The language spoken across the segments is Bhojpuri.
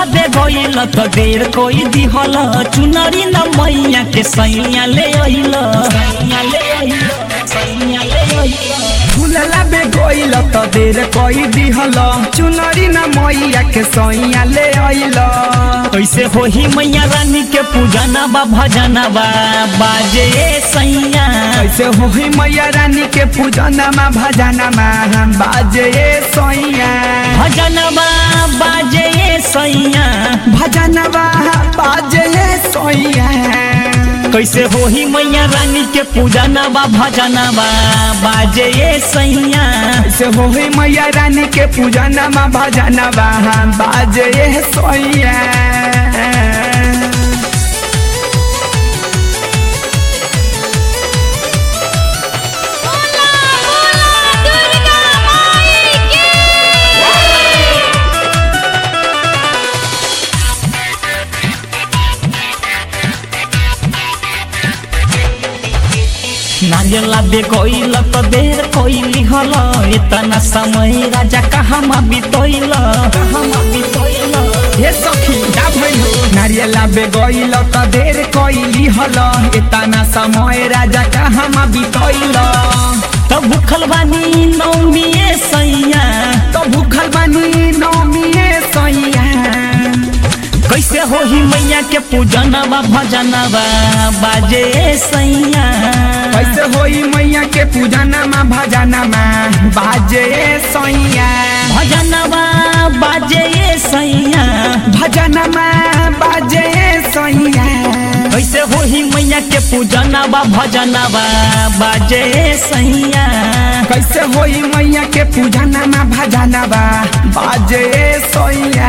दे गइल त देर कोई दिहल चुनरी न मैया के सैया ले अइल सैया ले अइल सैया ले अइल फूलला बे गइल त देर कई दिहल चुनरी न मैया के सैया ले अइल कैसे होही मैया रानी के पूजना बा भजना बा बाजे सैया कैसे होही मैया रानी के पूजनमा भजनमा बाजे सैया भजनबा बाजे सैया भजनवा बाजे सैया कैसे होही मैया रानी के पूजनबा भजनबा बाजे सैया कैसे होही मैया रानी के पूजनमा भजनमा बाजे सैया बोला बोला दुर्गा माई की नारियला दे गइल त देर कइली हल इतना समय राजा कहाँ बितैल कहाँ बितैल हे सखी का भइल हो नारियला बे गइल त देर कइली हल एतना समय राजा कहाँ बितैल त भूखल बानी नौमिए सैया त भूखल बानी नौमिए सैया कैसे होही मैया के पूजनबा भजनबा बाजे सैया कैसे होई मैया के पूजनमा भजनमा बाजे सैया भजनबा बाजे सैया भजनमा बाजे सैया कैसे होही मैया के पूजनबा भजनबा बाजे सैया कैसे होई मैया के पूजनमा भजनमा बाजे सैया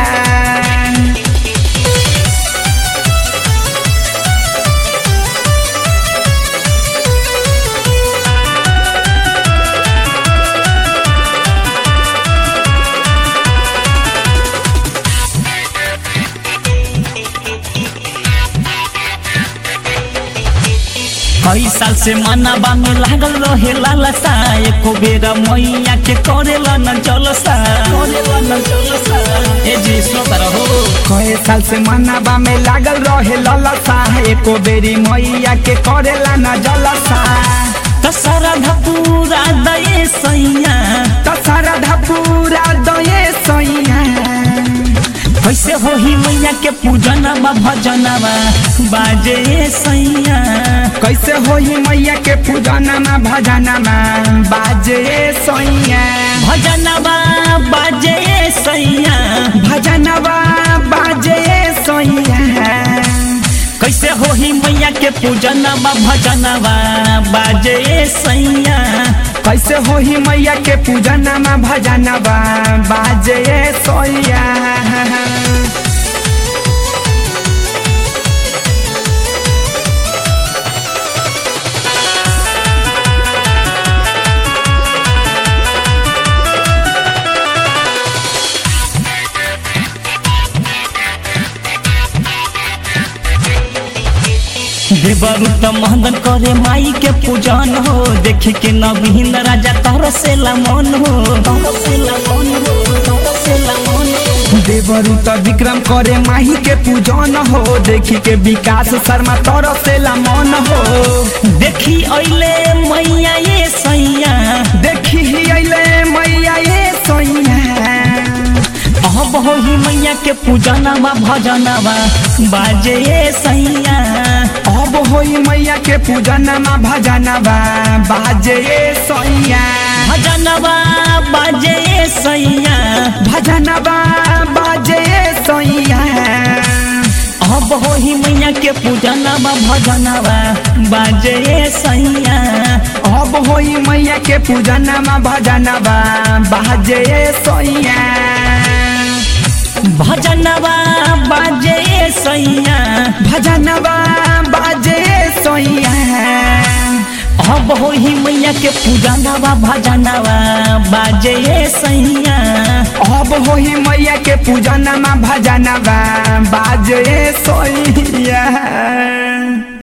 कई साल से मनबा में लागल रहे लालसा एको बेर मैया के करेला न जलसा करेला न जलसा ए जी सोतर हो कए साल से मनाबा में लागल रहे ललसा एको बेरी मैया के करेला न जलसा त सरधा पूरा दये सैया त सरधा पूरा दये सैया कैसे होही मैया के पूजनबा भजनबा बाजे सैया कैसे होई मैया के पूजनमा भजनमा बाजे सैया भजनबा बाजे सैया भजनवा बाजे सैया कैसे होही मैया के पूजनबा भजनबा बाजे सैया कैसे होई मैया के पूजनमा भजनवा बाजे सैया देवरु त महदन करे माई के पूजन हो देखी के नवीन राजा तरसेला मन हो तरसेला मन हो तरसेला मन हो देवरु त विक्रम करे माही के पूजन हो देखी के विकास शर्मा तरसेला मन हो देखी अइले मैया ये सैया देखी ही अइले मैया ये सैया अब होही मैया के पूजनबा भजनबा बाजे ये सैया अब होई मैया के पूजनमा भजनवा बाजे सैया भजनबा बाजे ये सैया भजनवा बाजे सैया अब होही मैया के पूजनबा भजनबा बाजे ये सैया अब होई मैया के पूजनमा भजनवा बाजे सैया भजनबा बाजे सैया भजनवा बाजे सैया अब होही मैया के पूजनबा भजनबा बाजे सैया अब होई मैया के पूजनमा भजनवा बाजे सैया